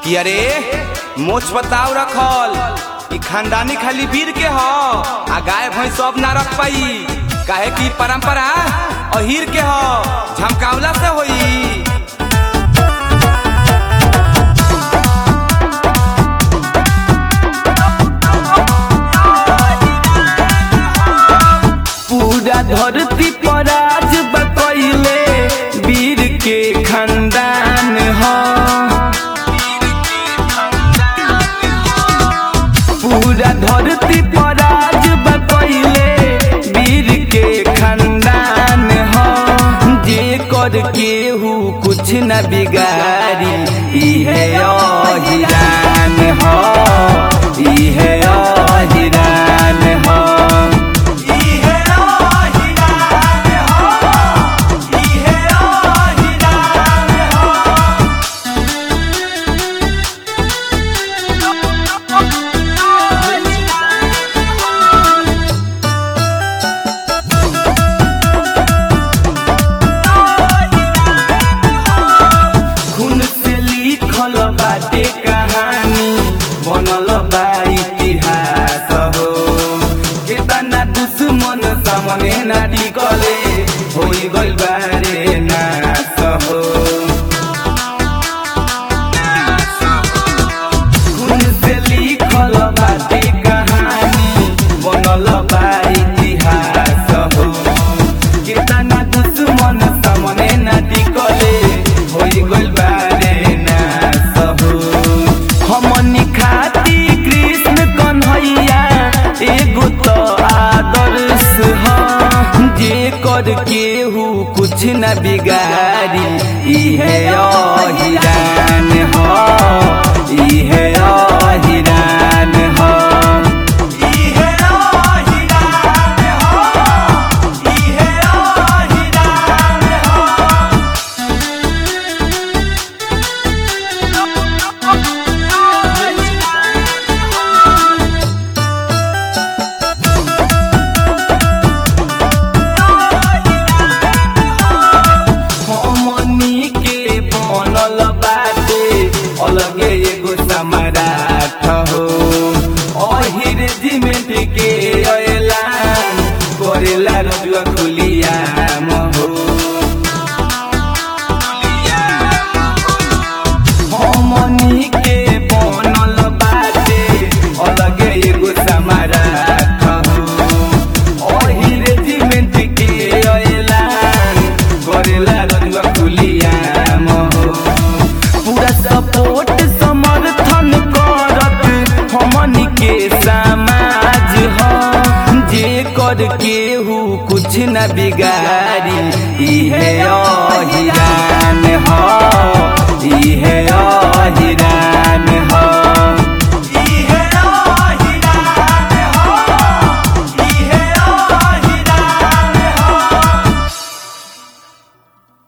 कि अरे मोछ बताव रखल ई खानदानी खाली वीर के ह आ गाय भैंस सब ना रख पाई काहे कि परंपरा अहीर के ह झमकावला से होई पूरा धरती पर आज बकैले वीर के खानदान ह पूरा धरती पर आज बकैले वीर के खानदान ह जे कर केहू कुछ न बिगाड़ी इहे अहिरान ह इहे अहिरान ह खून से लिखल बाटे कहानी बनल बा इतिहास हो केतना दुश्मन सामने ना टिकले होई गइल बारे नाश हो खून से लिखल बाटे कहानी बनल बा इतिहास हो केतना दुश्मन सामने ना टिकले होई गइल बारे नाश हो हमनी खाती कृष्ण कन्हैया एगो तो आदर्श ह जे कर केहू कुछ न बिगाड़ी इहे अहिरान ह इहे अहिरान ह हमनी के बनल बाटे अलगे एगो सम्राट हो अहिर जिमेट के ऐलान करेला रजुआ खुलिया हो हमनी के बनल बाटे अलगे एगो सम्राट हो अहिर जिमेट के ऐलान करेला रजुआ खुलिया हो पूरा सपोर्ट समर्थन करत हमनी के समाज ह जे कर केहू कुछ न बिगाड़ी इहे अहिरा